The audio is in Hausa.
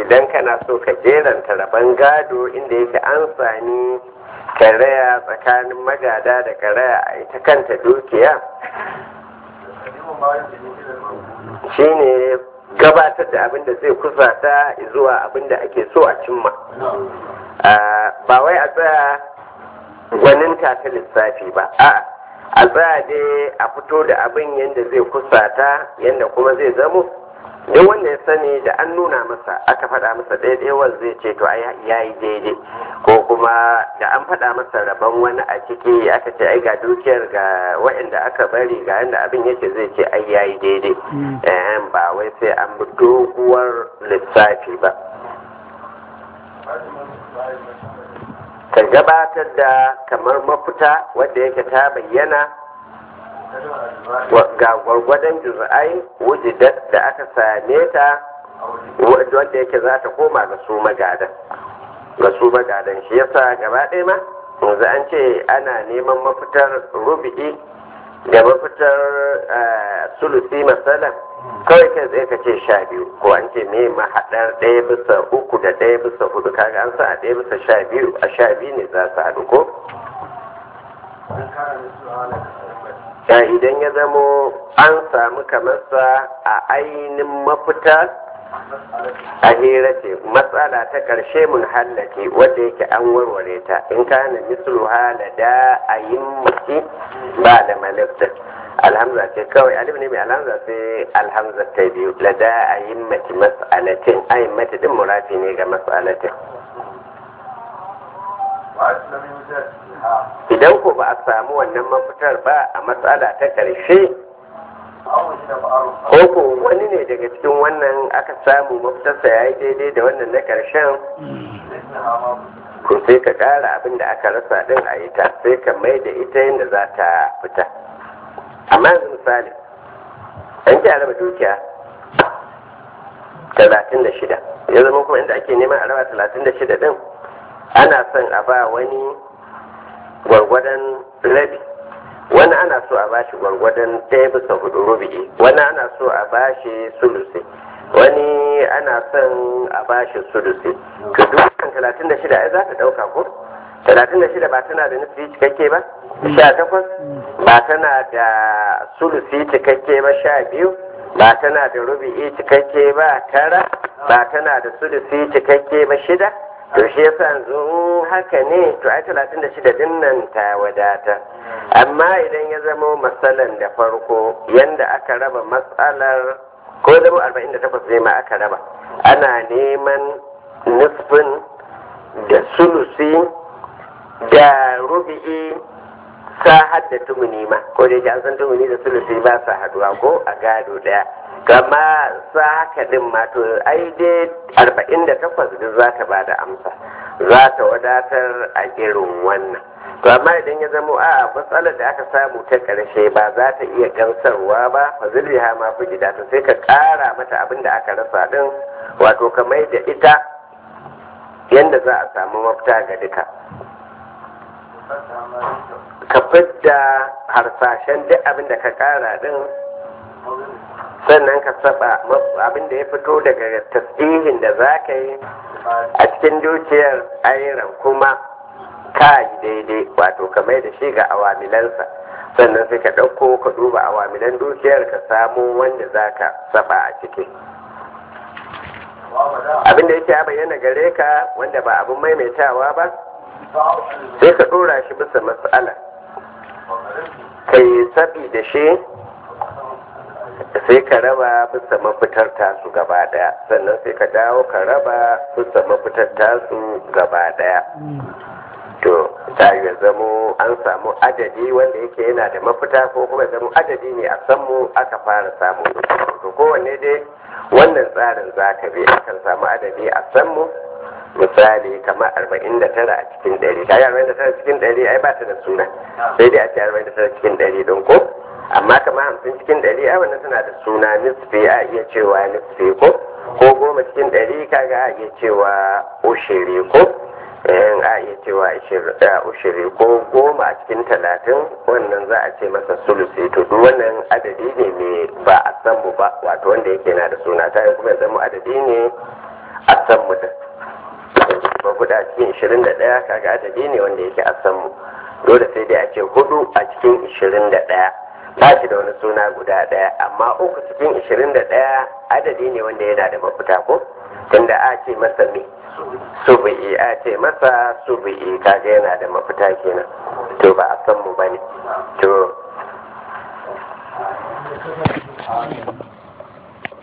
idan kana so ka jeranta rabon gado inda yake an sami karaya tsakanin magada da karaya a ita kanta dukiya shine gabatar da abin da zai kusata zuwa abin da ake so a cimma ba wai a tsaya gwaninta ta lissafi ba a a tsaya dai a fito da abin yadda zai kusata yadda kuma zai zamo duk wanda ya sani da an nuna masa aka faɗa masa ɗaiɗaiwar zai ce to ai ya yi daidai ko kuma da an faɗa masa rabon wani a ciki aka ce ai ga dukiyar ga waɗanda aka bari ga yadda abin yake zai ce ai ya yi daidai ba wai sai an bi doguwar lissafi ba ka gabatar da kamar mafita wadda yake ta bayyana ga gwargwadon juz'ai wujidat da aka same ta wadda yake za ta koma ga su magadan ga su magadan shi yasa gaba ɗaya ma yanzu an ce ana neman mafitar rubi'i da mafitar sulusi masalan kawai kai tsaye ka ce sha biyu ko an ce me mahaɗar ɗaya bisa uku da ɗaya bisa hudu kaga an sa a ɗaya bisa sha biyu a sha biyu ne za su haɗu ko ya idan ya zamo an samu kamarsa a ainihin mafita a hira ce matsala ta ƙarshe mun hallake wadda yake an warware ta in kana mislu halada a yin mace ba da malifta alhamza ce kawai alif ne mai alhamza sai alhamza ta biyu lada a yin mace mas'alatin a yin mace din murafi ne ga mas'alatin idan ko ba a samu wannan mafitar ba a matsala ta ƙarshe ko ko wani ne daga cikin wannan aka samu mafitarsa ya yi daidai da wannan na ƙarshen ko sai ka ƙara abin da aka rasa din a ita sai ka mai da ita yadda za ta fita amma yanzu misali an ji raba dukiya talatin da shida ya zama kuma inda ake neman a raba talatin da shida din ana son a ba wani gwargwadon rabi wani ana so a bashi gwargwadon ɗaya bisa hudu rubi'i wani ana so a bashi sulusi wani ana son a bashi sulusi to dukkan talatin da shida ai za ta ɗauka ko talatin da shida ba tana da nufi cikakke ba sha takwas ba tana da sulusi cikakke ba sha biyu ba tana da rubi'i cikakke ba tara ba tana da sulusi cikakke ba shida to shi yasa yanzu haka ne to ai talatin da shida din nan ta wadata amma idan ya zama matsalan da farko yanda aka raba matsalar ko zama arba'in da takwas ne ma aka raba ana neman nisfin da sulusi da rubi'i sa hadda tumuni ma ko da yake an san tumuni da sulusi ba sa haduwa ko a gado daya gama sa haka din ma to ai dai arba'in da takwas duk za ta bada amsa za ta wadatar a irin wannan to amma idan ya zamo a matsalar da aka samu ta karshe ba za ta iya gamsarwa ba fa zulriha ma fi gida to sai ka kara mata abin da aka rasa din wato ka mai da ita yanda za a samu mafita ga duka ka fidda harsashen duk abin da ka kara din sannan ka saba abin da ya fito daga tasbihin da za ka yi a cikin dukiyar ayiran kuma ka yi daidai wato ka mai da shi ga awamilansa sannan sai ka ɗauko ka duba awamilan dukiyar ka samo wanda za ka saba a ciki abin da yake ya bayyana gare ka wanda ba abin maimaitawa ba sai ka ɗora shi bisa matsala ka yi sabi da shi sai ka raba bisa mafitar tasu gaba daya sannan sai ka dawo ka raba bisa mafitar tasu gaba daya to ta yi zamo an samu adadi wanda yake yana da mafita ko kuma zamo adadi ne a sanmu aka fara samu to kowanne dai wannan tsarin za ka bi akan samu adadi a sanmu misali kamar arba'in da tara a cikin ɗari kayi arba'in da tara cikin ɗari ai ba ta da suna sai dai a ce arba'in da tara cikin ɗari don ko amma kamar hamsin cikin ɗari ai wannan tana da suna nisfi a iya cewa nisfi ko ko goma cikin ɗari kaga a iya cewa ushiri ko in a iya cewa ushiri ko goma a cikin talatin wannan za a ce masa sulusi to duk wannan adadi ne mai ba a san mu ba wato wanda yake na da suna ta kuma zama adadi ne a san mutum ba hudu a cikin ishirin da ɗaya kaga adadi ne wanda yake a san mu dole sai dai a ce hudu a cikin ishirin da ɗaya ba shi da wani suna guda ɗaya amma uku cikin ishirin da ɗaya adadi ne wanda yana da mafita ko tunda a ce masa me subu'i a ce masa subu'i kaga yana da mafita kenan to ba a san mu bane to